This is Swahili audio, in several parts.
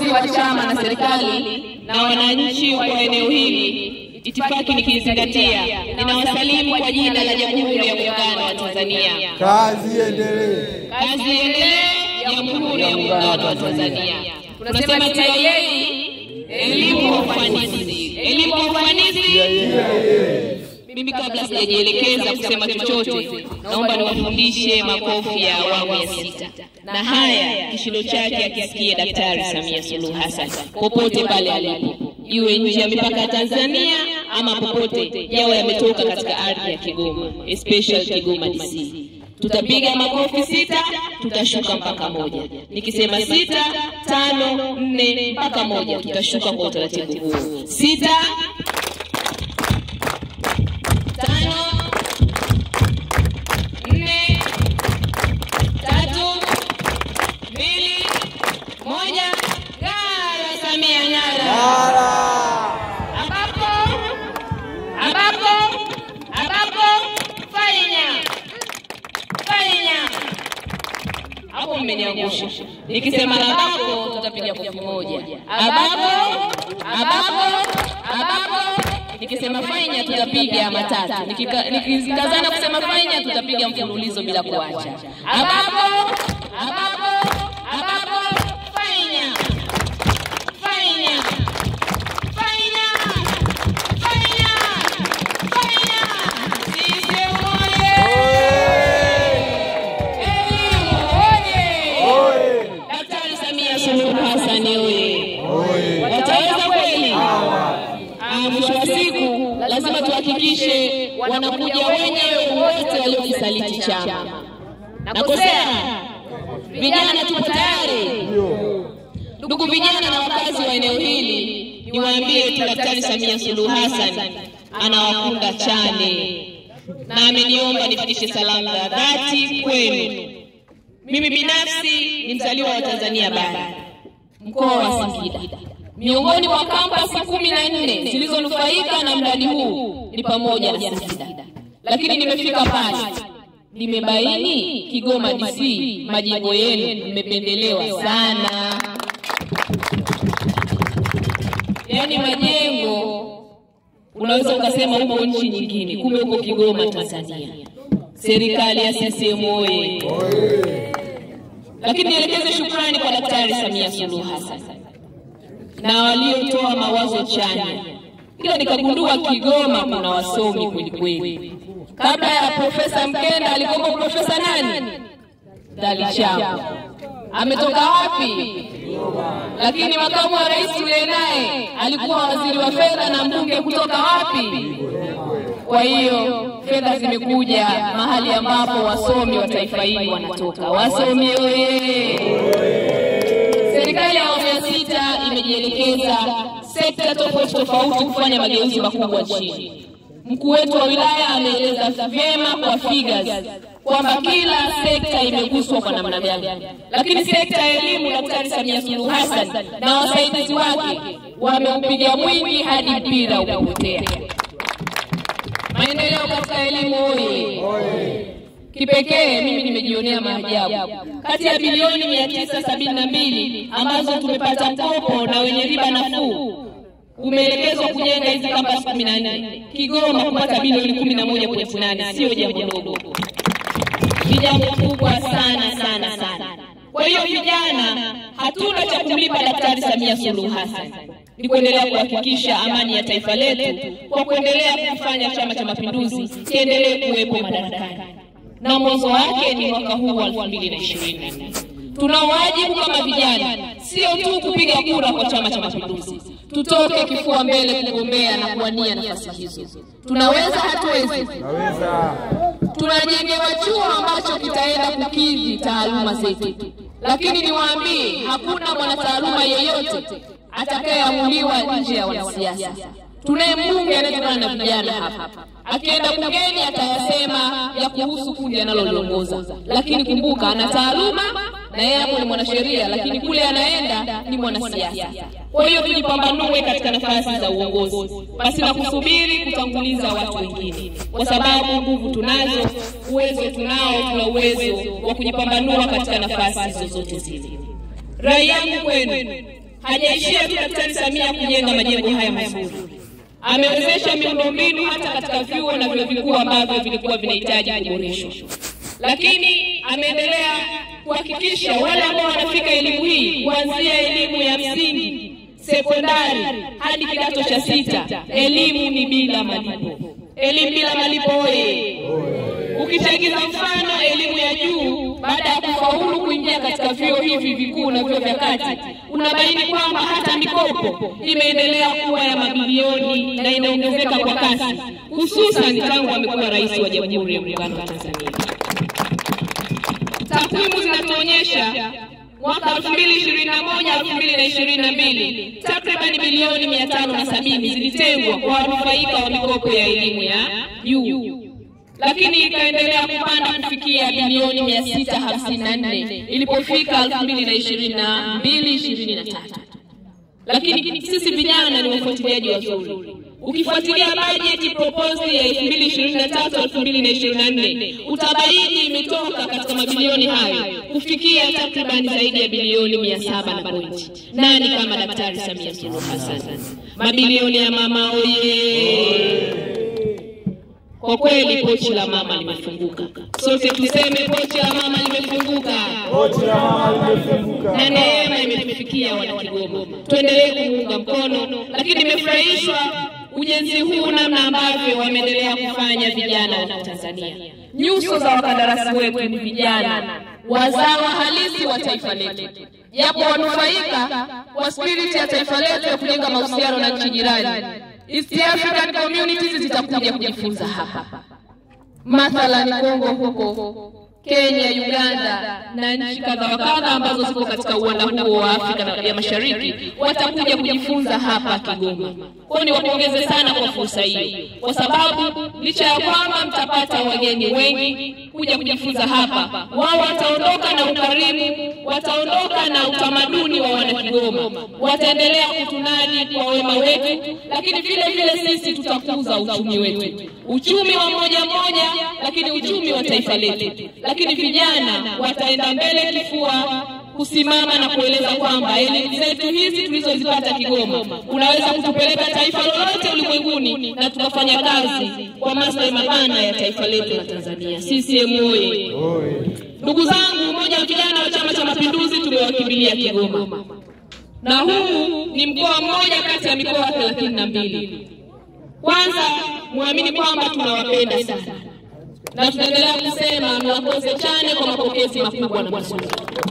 viongozi wa chama na serikali na wananchi wa eneo hili, itifaki nikizingatia, ninawasalimu kwa jina la Jamhuri ya Muungano wa Tanzania. Kazi iendelee. Kazi iendelee, Jamhuri ya Muungano wa Tanzania. Tunasema TIA, elimu kwa ufanisi, elimu kwa ufanisi. Mimi kabla sijajielekeza kusema chochote, naomba niwafundishe makofi ya awamu ya sita, na haya kishindo chake akisikie Daktari Samia Suluhu Hassan popote pale alipo, iwe nje ya mipaka ya Tanzania ama popote, yawe yametoka katika ardhi ya Kigoma, especially Kigoma DC. Tutapiga makofi sita, tutashuka mpaka moja. Nikisema sita, tano, nne mpaka moja, tutashuka kwa utaratibu huo. Sita, tano, nne, tatu, mbili, moja. Ngara Samia ngara! Ambapo ambapo ambapo fanya fanya hapo, mmeniangusha. Nikisema ambapo, tutapiga kofi moja. Ambapo ambapo ambapo nikisema fanya tutapiga matatu. Nikika- Nikikazana kusema fanya tutapiga mfululizo bila kuacha. Ambapo ambapo ambapo fanya fanya fanya fanya fanya. CCM oye! Elimu oye! Daktari Samia Suluhu Hassan oye! Wataweza kweli? Ah, mwisho wa siku lazima tuhakikishe wanakuja wenyewe wote waliokisaliti chama. Nakosea? Vijana tupo tayari? Ndugu vijana na wakazi wa eneo hili, niwaambie tu Daktari Samia Suluhu Hassan anawakunda chane na ameniomba nifikishe salamu za dhati kwenu. Mimi binafsi ni mzaliwa wa Tanzania Bara, mkoa wa Singida. Miongoni mwa kampasi kumi na nne zilizonufaika na mradi huu ni pamoja na Singida, lakini nimefika pale nimebaini Kigoma DC, majimbo yenu mmependelewa sana, yaani majengo unaweza ukasema huko nchi nyingine, kumbe huko Kigoma Tanzania. Serikali ya CCM oye! Lakini nielekeze shukrani kwa Daktari Samia Suluhu Hassan na waliotoa mawazo chanya, ila nikagundua Kigoma kuna wasomi kweli kweli. Kabla ya Profesa Mkenda alikuwa Profesa nani? Dalichao ametoka wapi? Lakini makamu wa rais yule naye alikuwa waziri wa fedha na mbunge kutoka wapi? Kwa hiyo fedha zimekuja mahali ambapo wasomi wa taifa hili wanatoka. Wasomi oye! Serikali ya awamu ya sita imejielekeza sekta tofauti tofauti kufanya mageuzi makubwa nchini. Mkuu wetu wa wilaya ameeleza vyema kwa figures kwamba kila sekta imeguswa kwa namna gani, lakini sekta ya elimu, Daktari Samia Suluhu Hassan na wasaidizi wake wameupiga mwingi hadi mpira ukapotea. Maendeleo katika elimu oye! Kipekee mimi nimejionea maajabu. Kati ya bilioni mia tisa sabini na mbili ambazo tumepata mkopo na wenye riba nafuu umeelekezwa kujenga hizi kampasi kumi na nne. Kigoma kupata bilioni kumi na moja pointi nane sio jambo dogo, ni jambo kubwa sana sana sana. Kwa hiyo vijana, hatuna cha kumlipa Daktari Samia Suluhu Hassan ni kuendelea kuhakikisha amani ya taifa letu kwa kuendelea kufanya Chama cha Mapinduzi kiendelee kuwepo madarakani na mwanzo wake ni mwaka huu wa 2024. Tuna wajibu kama vijana, sio tu kupiga kura kwa Chama cha Mapinduzi, tutoke kifua mbele kugombea na kuwania nafasi hizo. Tunaweza, hatuwezi? Tunajengewa chuo ambacho kitaenda kukidhi taaluma zetu, lakini niwaambie, hakuna mwanataaluma yeyote atakayeamuliwa nje ya wanasiasa. Tunaye mbunge anayetokana na vijana hapa, akienda bungeni atayasema ya kuhusu kundi analoliongoza, lakini kumbuka, ana taaluma na yeye hapo ni mwanasheria, lakini kule anaenda ni mwanasiasa. Kwa hiyo tujipambanue katika nafasi za uongozi, basi na kusubiri kutanguliza watu wengine, kwa sababu nguvu tunazo, uwezo tunao, tuna uwezo wa kujipambanua katika nafasi zozote zile. Rai yangu kwenu hajaishia tu Daktari Samia kujenga majengo haya mazuri, amewezesha miundombinu hata katika vyuo na vyuo vikuu ambavyo vilikuwa vinahitaji kuboreshwa, lakini ameendelea kuhakikisha wale ambao wanafika elimu hii kuanzia elimu ya msingi, sekondari hadi kidato cha sita, elimu ni bila malipo. Elimu bila malipo oye! Ukichagiza mfano elimu ya juu, baada ya kufaulu kuingia katika vyuo hivi vikuu na vyuo vya kati, unabaini kwamba hata mikopo imeendelea kuwa ya mabilioni na inaongezeka kwa kasi, hususan tangu amekuwa rais wa Jamhuri ya Muungano wa Tanzania. Takwimu zinatuonyesha mwaka 2021 2022 takriban bilioni 570 zilitengwa kwa wanufaika wa mikopo ya elimu ya juu lakini ikaendelea kupanda kufikia bilioni 654 ilipofika 2022 23. Lakini sisi vijana ni wafuatiliaji wazuri. Ukifuatilia bajeti proposal ya 2023 2024 utabaini imetoka katika mabilioni hayo kufikia takribani zaidi ya bilioni 700 na pointi. Nani kama Daktari Samia Suluhu Hassan? Mabilioni ya mama oye! Kwa kweli pochi la mama limefunguka, sote tuseme pochi la mama limefunguka, Pochi la mama limefunguka. na neema imetufikia wana Kigoma. Tuendelee kumuunga mkono, lakini nimefurahishwa ujenzi huu, namna ambavyo wameendelea kufanya vijana wa Tanzania. Nyuso za wakandarasi wetu ni vijana wazawa halisi wa taifa letu, japo wanufaika wa spiriti ya taifa letu ya kujenga mahusiano na nchi jirani. East African communities zitakuja kujifunza hapa, mathalan Kongo huko Kenya, Uganda na nchi kadha wa kadha ambazo ziko katika uwanda huo wa Afrika na ya Mashariki watakuja kujifunza hapa Kigoma. Kwa hiyo niwapongeze sana kwa fursa hii, kwa sababu licha ya kwamba mtapata wageni wengi kuja kujifunza hapa, wao wataondoka na ukarimu, wataondoka na utamaduni wa Wanakigoma, wataendelea kutunadi kwa wema wetu, lakini vile vile sisi tutakuza uchumi wetu, uchumi wa moja moja, lakini uchumi wa taifa letu lakini vijana wataenda mbele kifua kusimama na kueleza kwamba elimu zetu hizi tulizozipata Kigoma unaweza kutupeleka taifa lolote ulimwenguni na tukafanya kazi kwa maslahi mapana ya taifa letu la Tanzania. CCM oye! Ndugu zangu, umoja wa vijana wa Chama cha Mapinduzi tumewakimbilia Kigoma, na huu ni mkoa mmoja kati ya mikoa thelathini na mbili. Kwanza muamini kwamba tunawapenda sana na tunaendelea kusema mlakose chane kwa mapokezi makubwa na mazuri.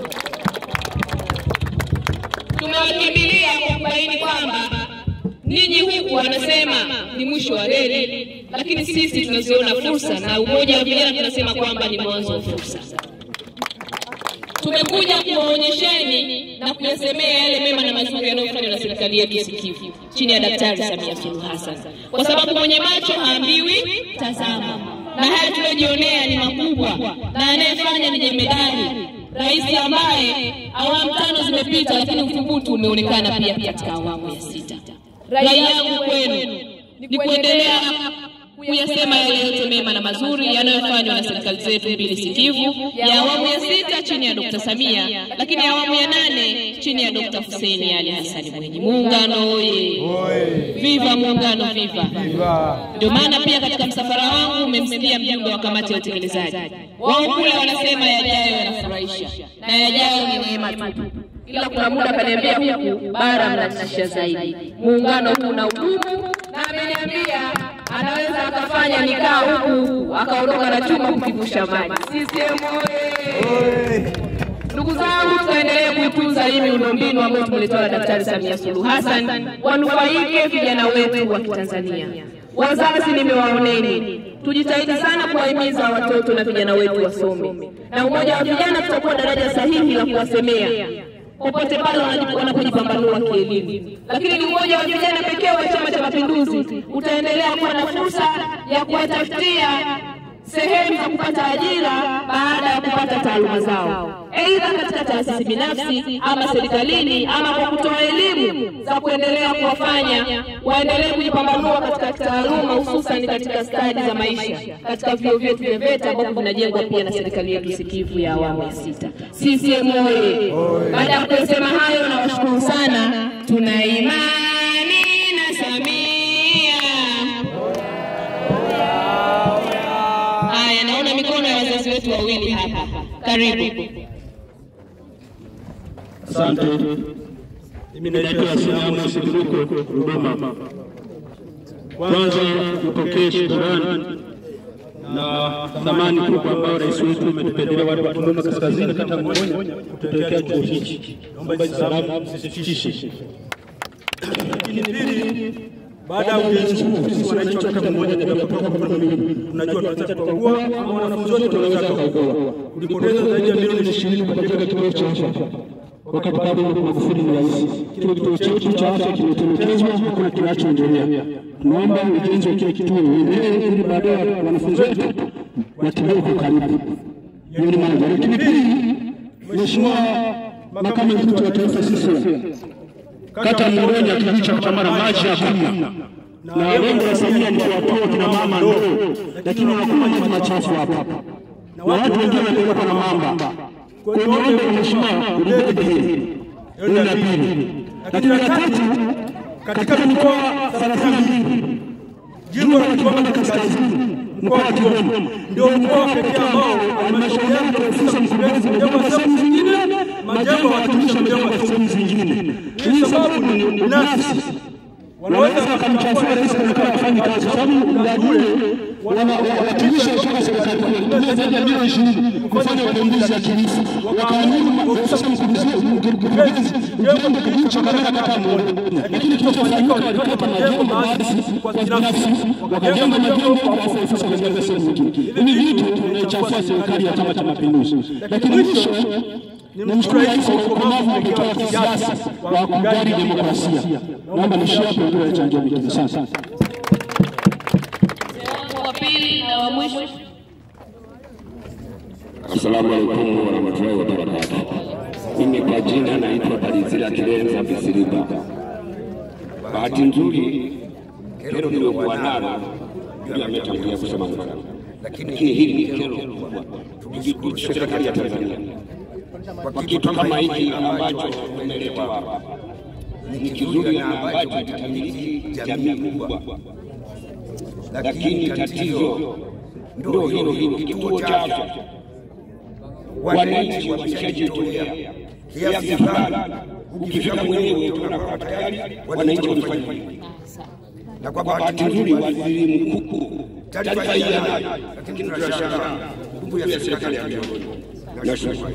Tumewakimbilia kwa kubaini kwamba ninyi huku wanasema ni mwisho wa reli, lakini sisi tunaziona fursa, na umoja wa vijana tunasema kwamba ni mwanzo wa fursa. Tumekuja kuwaonyesheni na kuyasemea yale mema na mazuri yanayofanywa na serikali yetu sikivu chini ya Daktari Samia Suluhu Hassan, kwa sababu mwenye macho haambiwi tazama na haya tuliyojionea ni makubwa, na anayefanya ni jemedari, rais ambaye awamu tano zimepita, lakini uthubutu umeonekana pia katika awamu ya sita. Rai yangu kwenu ni kuendelea kuyasema yale yote mema na mazuri yanayofanywa na serikali zetu mbili sikivu, ya awamu ya sita chini ya Dkt. Samia, lakini awamu ya nane chini ya Dkt. Hussein Ali Hassan Mwinyi. Muungano oye! Viva muungano, viva! Ndio maana pia katika msafara wangu umemsikia mjumbe wa kamati ya utekelezaji wao kule wanasema yajayo yanafurahisha na yajayo ni neema tu, ila kuna muda kaniambia huku bara mnatisha zaidi. Muungano huu na udumu, na ameniambia anaweza akafanya nikaa huku akaondoka na chuma kukivusha maji. CCM oye! Ndugu zangu, tuendelee kuitunza hii miundombinu ambayo tumeletewa na Daktari Samia Suluhu Hassan, wanufaike vijana wetu wa Kitanzania. Wazazi nimewaoneni, tujitahidi sana kuwahimiza watoto na vijana wetu wasome, na umoja wa vijana tutakuwa daraja sahihi la kuwasemea popote pale wanapojipambanua kielimu. Lakini ni umoja wa vijana pekee wa Chama cha Mapinduzi utaendelea kuwa na fursa ya kuwatafutia sehemu za kupata ajira baada ya kupata taaluma zao, aidha katika taasisi binafsi ama serikalini, ama kwa kutoa elimu za kuendelea kuwafanya waendelee kujipambanua katika taaluma, hususan katika stadi za maisha katika vyuo vyetu vya VETA ambavyo vinajengwa pia na serikali yetu sikivu ya awamu ya sita. CCM oye! Baada ya kusema hayo, nawashukuru sana. Tuna imani na Samia. Haya, naona mikono ya wazazi wetu wawili hapa. Karibu. Asante. Mimi naitwa Sinamu Sikiruko Dodoma. Kwanza nipokee shukrani na thamani kubwa ambayo rais wetu umetupendelea watu wa Dodoma Kaskazini, kata Mngonya, kutuwekea chuo hichi. Naomba hizi salamu zisifikishe. Lakini pili, baada ya ujenzi huu, sisi wananchi wa kata Mngonya tunapotoka kwa mimi, tunajua tunaweza tukaugua ama wanafunzi wote tunaweza tukaugua. Tulipoteza zaidi ya milioni ishirini kujenga kituo cha afya wakati bado Magufuli ni rais. Kile kituo chetu cha afya kimetelekezwa, hakuna kinachoendelea. Tunaomba ujenzi wa kile kituo uendelee, ili baadaye wanafunzi wetu watembee kwa karibu. Hiyo ni moja. Lakini pili, Mheshimiwa Makamu Mwenyekiti wa Taifa CCM, kata Mngonya kijiji cha Chamara maji hakuna, na lengo la Samia ni kuwatoa kina mama ndoo, lakini wanakunywa maji machafu hapa, na watu wengine wanapelekwa na mamba kwenye ombi la mheshimiwa ulibebe hili hilo la pili, lakini la tatu, katika mikoa thelathini na mbili jimbo la Kigoma Kaskazini, mkoa wa Kigoma ndio mkoa pekee ambao halmashauri yake ofisi mkurugenzi imejengwa sehemu zingine, majengo watumishi wamejengwa sehemu zingine. Hii sababu ni binafsi wanaweza wakamchafua rais anakaa afanye kazi, kwa sababu mradi ule watumishi kutoka serikali kuu walitumia zaidi ya milioni ishirini kufanya upembuzi yakinifu, wakaamuru ofisa mkurugenzi ujenge kijiji cha Kamera kata Mngonya, lakini kilichofanyika walipata majengo baadhi kwa binafsi, wakajenga majengo kwa ofisa wakajenga sehemu nyingine. Hivi vitu vinaichafua serikali ya Chama cha Mapinduzi. Lakini mwisho nimshukuru rais kwa ukomavu wa kutoa kisiasa wa kujali demokrasia. Naomba nishie hapo, ndio nachangia mengine. Asante. Wa pili na wa mwisho. Assalamu alaikum warahmatullahi wabarakatuh. Mimi kwa jina naitwa Balizira Kilenza Bisiriba. Bahati nzuri kero niliyokuwa nalo ndio ametangulia kusema mfano, lakini hili ni kero kubwa Tuki- serikali ya Tanzania kwa kitu kama hiki ambacho tumeletewa hapa ni kizuri na ambacho kitamiliki jamii kubwa, lakini tatizo ndio hilo hilo, kituo cha afya wananchi wameshajitolea kiasi fulani. Ukifika mwenyewe tunakuwa tayari wananchi wamefanya hivi, na kwa bahati nzuri waziri mkuu taarifa hii anayo, lakini tunashangaa nguvu ya serikali ya Tanzania. Nashukuru.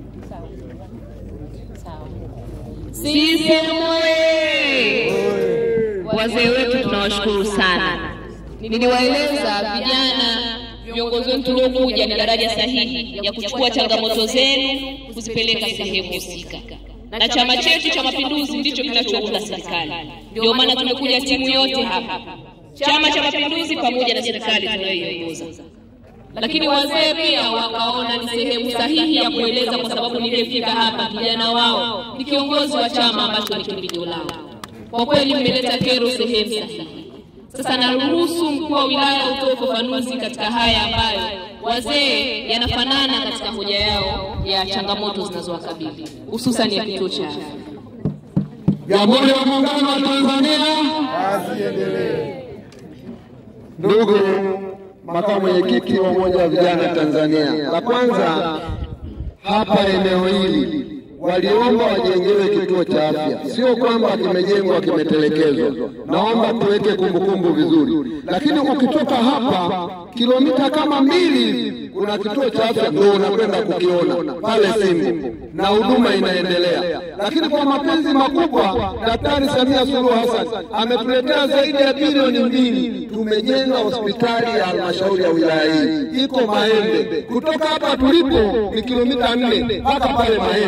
CCM oye! Wazee wetu tunawashukuru sana. Niliwaeleza vijana viongozi wetu tuliokuja ni daraja sahihi ya kuchukua changamoto zenu kuzipeleka sehemu husika, na chama chetu cha Mapinduzi ndicho kinachounda serikali. Ndio maana tumekuja timu yote hapa, Chama cha Mapinduzi pamoja na serikali tunayoiongoza lakini wazee pia wakaona ni sehemu sahihi ya kueleza, kwa sababu niliyefika hapa kijana wao ni kiongozi wa chama ambacho ni kimbilio lao. Kwa kweli mmeleta kero sehemu sahihi. Sasa naruhusu mkuu wa wilaya utoe ufafanuzi katika haya ambayo wazee yanafanana katika hoja yao ya changamoto zinazowakabili hususan ya kituo cha afya. Jamhuri ya Muungano wa Tanzania. Kazi iendelee. Ndugu makamu mwenyekiti wa Umoja wa Vijana Tanzania, la kwanza hapa eneo hili waliomba wajengewe kituo cha afya, sio kwamba kimejengwa kimetelekezwa. Naomba tuweke kumbukumbu vizuri, lakini ukitoka hapa kilomita kama mbili hivi kuna kituo cha afya ndio unakwenda kukiona pale Simbu na huduma inaendelea. Lakini kwa mapenzi makubwa, Daktari Samia Suluhu Hassan ametuletea zaidi ya bilioni mbili. Tumejenga hospitali ya halmashauri ya wilaya hii iko Mahembe. Kutoka hapa tulipo ni kilomita nne mpaka pale Mahembe.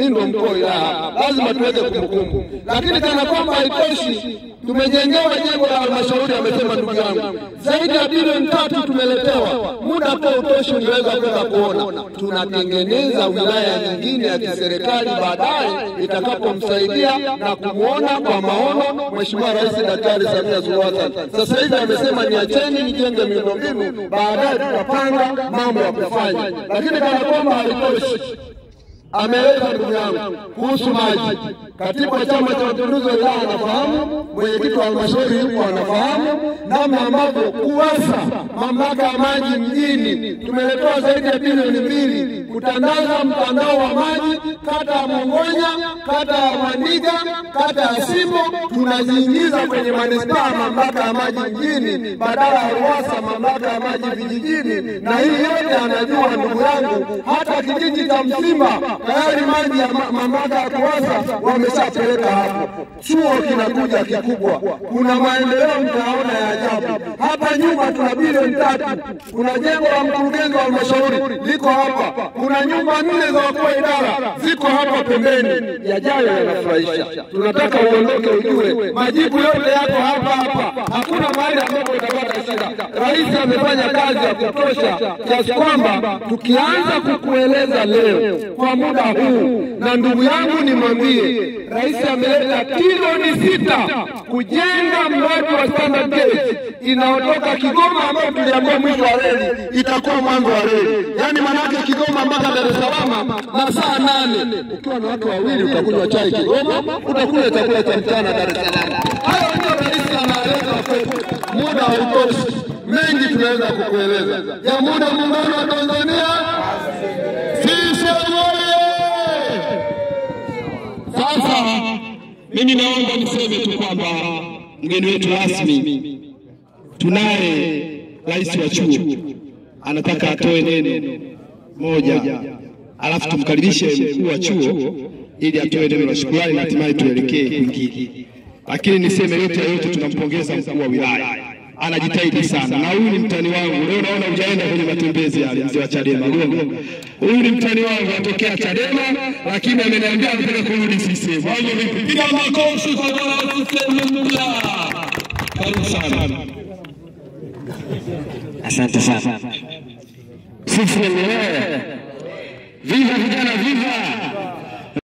mimi ndo mkuu wa wilaya, lazima tuweke kumbukumbu. Lakini kana kwamba haitoshi, tumejengewa jengo la halmashauri, amesema ndugu yangu, zaidi ya bilioni tatu tumeletewa. Muda kwa utoshi, ungeweza kwenda kuona. Tunatengeneza wilaya nyingine ya kiserikali baadaye itakapomsaidia na kumwona kwa maono Mheshimiwa Rais Daktari Samia Suluhu Hassan. Sasa hivi amesema niacheni nijenge miundombinu, baadaye tutapanga mambo ya kufanya, lakini kana kwamba haitoshi ameeleza ndugu yangu kuhusu maji. Katibu wa Chama cha Mapinduzi wa wilaya anafahamu, mwenyekiti wa halmashauri yuko anafahamu namna ambavyo KUWASA, mamlaka ya maji mjini, tumeletewa zaidi ya bilioni mbili kutandaza mtandao wa maji kata ya Mongonya, kata ya Mwandiga, kata ya Simbo, tunajiingiza kwenye manispaa mamlaka ya maji mjini badala ya RUWASA mamlaka ya maji vijijini, na hii yote anajua ndugu yangu, hata kijiji cha Msimba tayari maji ya ma- mamlaka ya KUWASA wameshapeleka hapo. Chuo kinakuja kikubwa, kuna maendeleo mtaona ya ajabu. Hapa nyuma tuna bilioni tatu, kuna jengo la mkurugenzi wa halmashauri liko hapa, kuna nyumba nne za wakuu wa idara ziko hapa pembeni. Yajayo yanafurahisha, tunataka uondoke ujue majibu yote yako hapa hapa, hakuna mahali ambapo utapata shida. Rais amefanya kazi ya kutosha kiasi kwamba tukianza kukueleza leo kwa muda huu, na ndugu yangu nimwambie, rais ameleta trilioni sita kujenga mradi wa standard gauge inayotoka Kigoma ambayo tuliambiwa mwisho wa reli itakuwa mwanzo wa reli, yaani maanake Kigoma mpaka Dar es Salaam masaa nane. Ukiwa na watu wawili utakunywa chai Kigoma, utakula chakula cha mchana Dar es Salaam. Hayo ndio rais anaeleza kwetu, muda hautoshi, mengi tunaweza kukueleza. Jamhuri ya Muungano wa Tanzania, CCM oye! Sasa mimi naomba niseme tu kwamba mgeni wetu rasmi tunaye rais wa chuo anataka atoe neno moja, alafu tumkaribishe mkuu wa chuo ili atoe neno la shukrani na hatimaye tuelekee kwingine. Lakini niseme yote ya yote, tunampongeza mkuu wa wilaya, anajitahidi sana, na huyu ni mtani wangu. Leo naona hujaenda kwenye matembezi yale, mzee wa Chadema Gongo. Huyu ni mtani wangu, atokea Chadema, lakini ameniambia anataka kurudi CCM. Hayo vipi? Piga makofi kwa bwana wa CCM mpya. Karibu sana. Asante sana. Sisi wenyewe viva vijana, viva